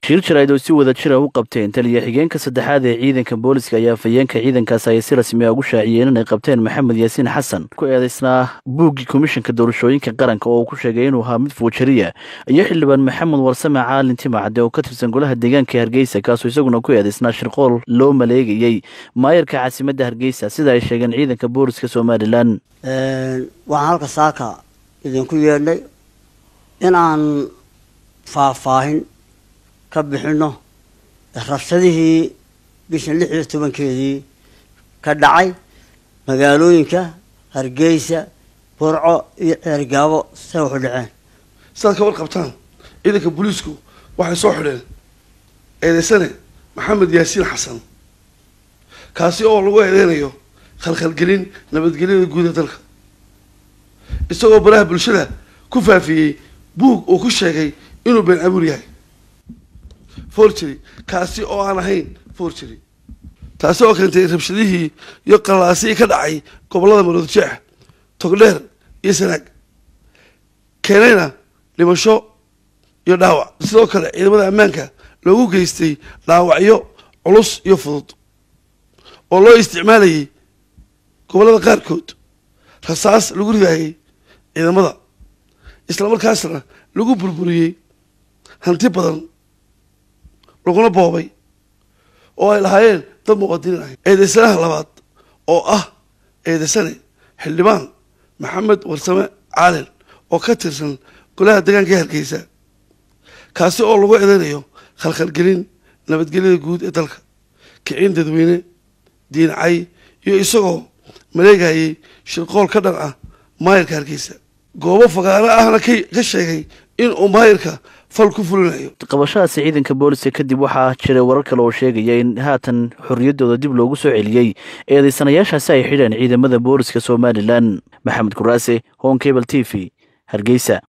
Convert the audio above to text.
shir jarayd oo si wada jira u qabteen taliya xigeenka saddexaad ee ciidanka booliska ayaa afhayeenka ciidankaas ay si rasmi a ugu shaaciyeen inay qabteen maxamed yaasiin xasan ku eedeysnaa buuggii komishanka doorashooyinka qaranka oo uu ku sheegay inuu ahaa mid fuujariya iyo xildhibaan maxamed warsame caalin timacade oo ka tirsan golaha deegaanka hargeysa kaasoo isaguna ku eedeysnaa shirqool loo maleegayey maayarka caasimadda hargeysa sida ay sheegeen ciidanka booliska somalilan waxaan halka saaka idinku yeedhnay in aan faahfaahin ka bixino rabshadihii bishan lix iyo tobankeedii ka dhacay magaalooyinka hargeysa burco iyo ceergaabo say waxu dhaceen sidaad ka warqabtaan ciidanka booliisku waxay soo xidheen eedeysane maxamed yaasiin xasan kaasi oo lagu eedeynayo khalkhalgelin nabadgelyada guud ee dalka isagoo baraha bulshada ku faafiyey buug uu ku sheegay inuu been abuur yahay forgery kaasi oo aan ahayn forgery taasi oo keentay rabshadihii iyo qallaasidii ka dhacay gobollada marood jeex togdheer iyo sanaag keenayna dhimasho iyo dhaawac sidoo kale ciidamada ammaanka loogu geystay dhaawacyo culus iyo fudud oo loo isticmaalayay gobollada qaarkood rasaas lagu ridaayay ciidamada islamarkaasna lagu burburiyey hanti badan laguna boobay oo ay lahaayeen dad muqadiniin ahay eedeysanaha labaad oo ah eedeysane xildhibaan maxamed warsame caalin oo ka tirsan golaha deegaanka ee hargeysa kaasi oo lagu eedeynayo khalkhalgelin nabadgelyada guud ee dalka kicin dadweyne diincay iyo isagoo maleegayay shirqool ka dhan ah maayarka hargeysa goobo fagaaro ahna ka sheegay in uu maayarka fal ku fulinayo qabashadaasi ciidanka booliska kadib waxaa jiray warar kale oo sheegaya in haatan xorriyaddooda dib loogu soo celiyey eedeysanayaashaasi ay xidheen ciidamada booliska somalilan maxamed kuraase hon cable t v hargeysa